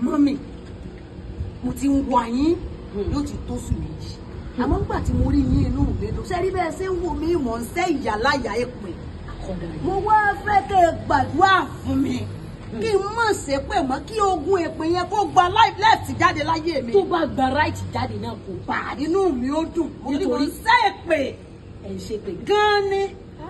mọ́mì mo ti ń wá yín yóò ti tó sùn méjì àmọ́ nígbà tí mo rí yín inú mi dùn sẹ́rí bẹ́ẹ̀ ṣe ń wò mí mọ̀ ń sẹ́ ìyá láyà èpè Akọ̀dà yìí. mo wá fẹ́ kẹ́ ẹ gbàdúrà fún mi kí n mọ̀ ṣe pé mọ́ kí ogun èpè yẹn kó gba lẹ́ẹ̀tì jáde láyé mi tó bá gba ráìtì jáde náà kò bá bà inú mi ó dùn mo ní mo ń Nítorí- sẹ́ èpè ẹ̀ ń ṣe pé gan ni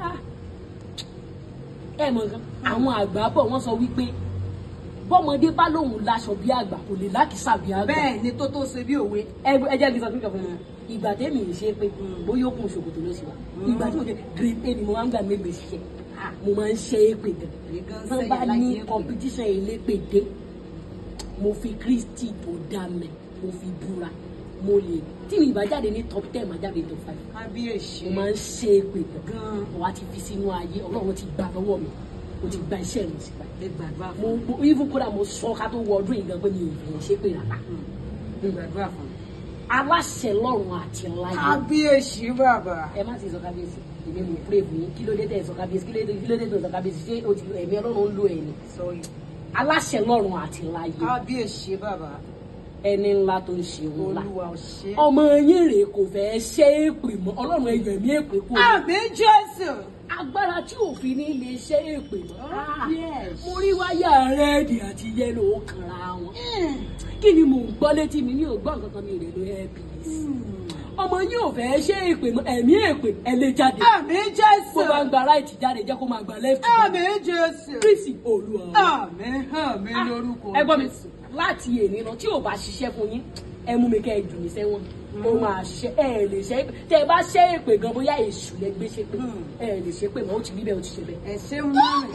ẹ mọ̀ nǹkan àwọn àgbà bọ̀ wọ́n sọ wípé bọ́mọdé bá lóun láṣọ bí àgbà kò lè lákìsà bí àgbà bẹ́ẹ̀ ni tó tó ṣe bí òwe ẹ ẹ jẹ́ kí n sọ fún ìjọba ìgbà tẹ́mi ń ṣe pé bóyá ó kún ṣòkòtò ló sì wà ìgbà tí mo ṣe grade a ni mo máa ń gbà mẹ́gbẹ̀ẹ́ ṣiṣẹ́ mo máa ń ṣe é pé gan Gan tán sẹ́yìn bá láyé ní èpè. competition elépè dé mo fi Kristi tó dá mẹ́ mo fi búra mo lè tí mi ìbá jáde ní top ten máa jáde top five kábíyèsí mo máa ń ṣe é pé gan gan wà á ti fi sínú ayé ọlọ́run ti gbà lọ́wọ́ mi o ti gba iṣẹ́ mi sí báyìí lè gbàdúrà mo fún mo even kódà mo sọ ká tó wọ ọdún yìí gan pé mi ò fẹ́ ṣe pé rárá lè gbàdúrà fún aláṣẹ lọ́run àti láyé kábíyèsí bàbá ẹ má sì sọ kábíyèsí èmi mo pray fún yín kí ló dé tẹ̀ sọ kábíyèsí kí ló dé kí ló dé tẹ̀ sọ kábíyèsí ṣé o ti ẹ̀mí ọlọ́run ń lo ẹ̀ ni sọrí aláṣẹ lọ́run àti láyé kábíyèsí bàbá ẹni ńlá tó ń ṣe ńlá olúwa ò ṣe ọmọ yín rèé kò fẹ́ ṣe é pè mọ́ ọlọ́run ẹ̀yọ̀ ẹ̀mí èpè kò ní àmì jésù agbára tí òfin ní lè ṣe é pè mọ́ Oh, yes. mo rí wáyà rẹ́ẹ̀dì àti yẹ́lò ó kanra wọn kí ni mò ń gbọ́ létí mi ní ògbọ́n kankan mi ò lè lo airpiece ọmọ yín ò fẹ́ ṣe èpè mọ́ ẹ̀mí èpè ẹ lè jáde àmì jésù bó bá ń gba right jáde jẹ́ kó máa gba left àmì jésù kristi olúwa àmì àmì lórúkọ ẹ gbọ́ mi Jésù. láti èní lọ tí ò bá ṣiṣẹ́ fún yín ẹ mú mi kẹ́ ẹ jù mí sẹ́wọ̀n ó máa ṣe ẹ lè ṣe tẹ ẹ bá ṣe èpè gan bóyá èṣù lẹ gbé ṣe pé Hmm. ẹ lè ṣe pé mọ́ ó ti rí bẹ́ẹ̀ ó ti ṣe bẹ́ẹ̀. ẹ ṣe márùn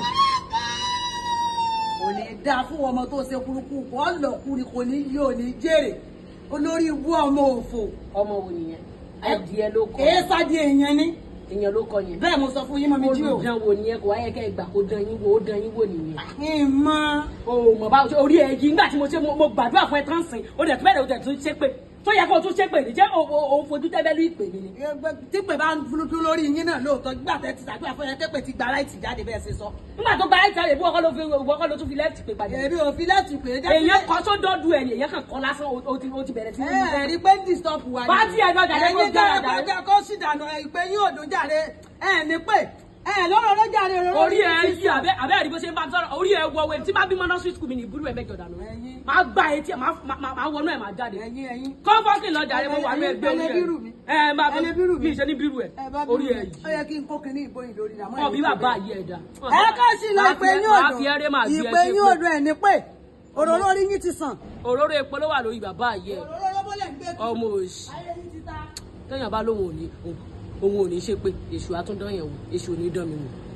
kò ní dáa fún ọmọ tó ṣe kúrúkú kò lọkùnrin kò ní yí ò ní jèrè olórí ibú ọmọ òfò ọmọ wo nìyẹn adìẹ ló kọ èé sáde èèyàn ni èèyàn ló kọ yẹn bẹ́ẹ̀ mo sọ fún yín mọ́ mi jí o olùdán wo nìyẹn kò wáyé kẹ́ ẹ gbà kó dán yín wo ó dán yín wò nìyẹn. ìmọ̀ o mọ̀ bá orí ẹ yìí nígbà tí mo ṣe mo mo gbàdúrà fún ẹ tán sìn ó dẹ̀ tún bẹ̀rẹ̀ ó dẹ̀ tún ṣe pé tó yẹ kó o tún ṣe pé nìjẹ́ òun fojú tẹ́bẹ́lú ìpè mi ni. tí pè bá ń dúdú lórí yín náà lóòótọ́ gbà tẹ́ ti ṣàgbéyà fún ẹ tẹ́pẹ̀ ti gba láìtì jáde bẹ́ẹ̀ ṣe sọ. nígbà tó gba ẹ̀ka ìbú ọkọ ló fi ìwọ ọkọ ló tún fi lẹ́ẹ̀tì pé padà. èmi ò fi láti pè é jẹ́ èèyàn kọ tó dọ́dún ẹ̀ ni èèyàn kàn kọ́ lásán ó ti ó ti bẹ̀rẹ̀ sí ní. ẹ rí pé ń disturb wa ni. Bá tí ẹ lọ jàre, kó ẹ̀yin gbára jẹ́ jàre. ẹgbẹ́ kó sì dànù ìpè yín ò dùn jàre ẹ̀ ní pé ẹ̀ lọ́rọ̀ ló jàre òróró orí ẹ yí abẹ́ abẹ́ àdìbò ṣe ń bá sọ̀rọ̀ orí ẹ wọ wẹ̀ tí bá bímọ nursery school mi ní ìbúrú ẹ mẹ́jọ dànù. Ẹ̀yin. máa gbá etí ẹ máa máa- máa wọnú ẹ máa jáde. ẹ̀yin ẹ̀yin. kọ́ńfọ́ọ̀kì lọ jàre mo wà ní Ẹ̀yin ẹgbẹ́ orí ẹlẹ́ bírù mi. ẹ. ẹ máa Ẹlẹ́ bírù mi. mi ṣe ní bírù ẹ ẹ bá bí orí ẹ ó yìí. yẹ kí n kó kinní ìbòyìn lórí rà mọ́ ọbí bàbá yìí ẹ dá. ẹ ká sí lọ ìpè yín Máa fi ẹrẹ́ máa òdò fi ìpè ẹ yín ṣe òdò ẹ̀ ní pé òróró orí yín ti sàn. òróró epo ló wà lórí bàbá yìí ẹ òróró ló bọ́lẹ̀ ń gbé kí. ọmọ òsì ayé yín ti ta. téèyàn bá lóun ò ní òun ò ní ṣe pé èṣù àtúndán yẹn wò èṣù ò ní dán mi wò